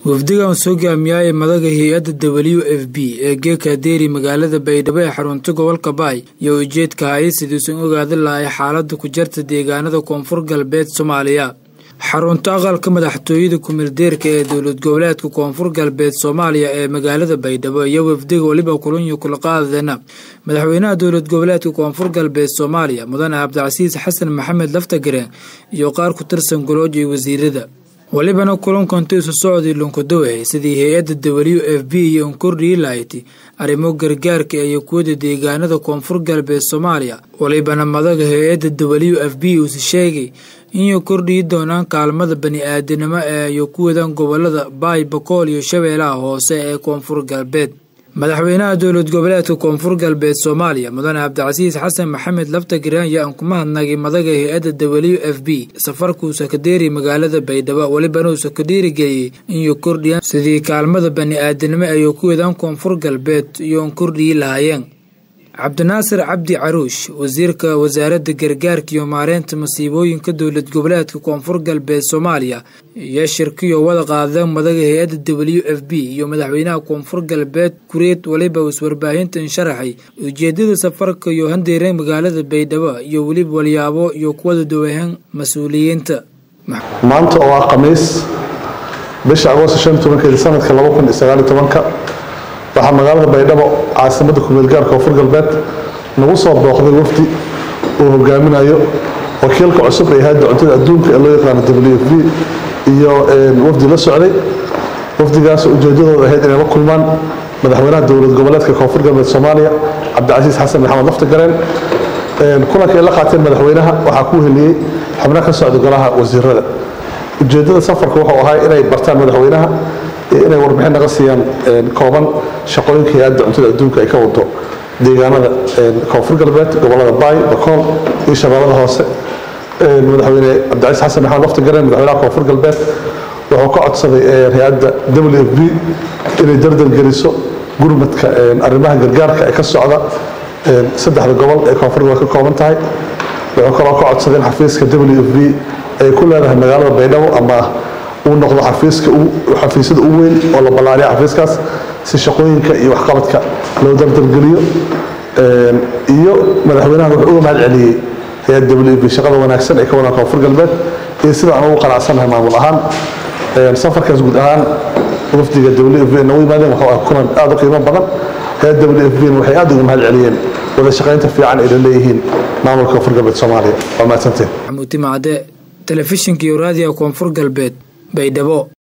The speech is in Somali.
wafdigan soo gaamiyay madaga hay-adda w f b ee geeka deeri magaalada baydhabo ee xarunta gobolka baay iyo ujeedka hay sidiisan ogaada lahay xaalada ku jarta deegaanada koonfur galbeed soomaaliya xarunta aqalka madaxtooyada kumeeldeerka ee dowlad goboleedka koonfur galbeed soomaaliya ee magaalada baydhabo iyo wafdiga weliba kulunyo kulaqaadana madaxweynaha dowlad goboleedka koonfur galbeed soomaaliya mudane cabdicasiis xasan maxamed laftagareen iyo qaar ku tirsan golooja iyo wasiirada walibana kulankanti isu socdii lunkadowahay sidii hay-adda w f b iyo unkordhii lahayti arrimo gargaarka iyo kuwada deegaanada koonfur galbeed soomaaliya walibana madaga hay-adda w f b uuse sheegay inay kordhii doonaan kaalmada bani-aadanimo ee iyo kuwadan gobolada baay bakool iyo shabeellaha hoose ee koonfur galbeed madaxweynaha dowlad goboleedka koonfur galbeed soomaaliya mudane cabdicasiis xasan maxamed laftagareen ayaa aan kuma hadnagay madaga hay-adda w f b safarkuusa ka deeri magaalada baydhabo welibana uusa ka dhiirigeliyey inay kordhiyaan sidii kaalmada bani-aadanimo ay kuwadan koonfur galbeed iyo un kordhii lahaayeen cabdinaasir cabdi caruush wasiirka wasaaradda gargaarka iyo maareynta masiibooyinka dowlad goboleedka koonfur galbeed soomaaliya iyo shirkiyo wada qaadeen madaga hay-adda w f b iyo madaxweynaha koonfur galbeed kureed waliba is warbaahintan sharaxay ujeedada safarka iyo handeereen magaalada baydhabo iyo weliba walyaabo iyo kuwada dawahan mas-uuliyiinta maanta oo ah khamiis bisha agoosto shan tobankeedi sanadka laba kun iyo sagaaliyo tobanka waxaa magaalada baydhabo caasimadda kumeelgaarka koonfur galbeed nagu soo booqday wafdi uu hogaaminayo wakiilka cusub ee hay-adda cuntada adduunka ee loo yaqaano w f b iyo wafdi la socday wafdigaas ujeedadooda ahayd inay la kulmaan madaxweynaha dowlad goboleedka koonfur galbeed soomaaliya cabdicasiis xasan maxamed laftagareen kulanka ay la qaateen madaxweynaha waxaa ku heliyey xubno ka socda golaha wasiirada ujeedada safarka wuxuu ahaa inay bartaan madaxweynaha inay warbixin naga siiyaan kooban shaqooyinka hay-adda cuntada adduunka ay ka wado deegaanada koonfur galbeed gobolada baay bakool iyo shabeellada hoose madaxweyne cabdicaiis xasan maxamed laftagareen madaxweynaha koonfur galbeed wuxuu ka codsaday hay-adda w f b inay dardar geliso gurmadka arrimaha gargaarka ee ka socda saddexda gobol ee koonfur galbeed ka kooban tahay wuxuu kaloo ka codsaday in xafiiska w f b ay ku leedahay magaalada baydhabo ama uu noqdo xafiiska xafiisyada u weyn oo la ballaariya xafiiskaas si shaqooyinka iyo waxqabadka loo dardargeliyo iyo madaxweynaha wuxuu uga mahad celiyey hay-ad w b shaqada wanaagsan ee ka wadaan koonfur galbeed iyo sida aan ugu qanacsanahay maamul ahaan safarkaas guud ahaan wafdiga w f b nagu yimaadeen wuxuu ah kulan aada u qiimo badan hay-ad w f b waxay aada uga mahad celiyeen wada shaqaynta fiican ay la leeyihiin maamulka koonfur galbeed soomaaliya waa mahadsanteen maxamuud timacde telefishinka iyo raadiga koonfur galbeed baydhabo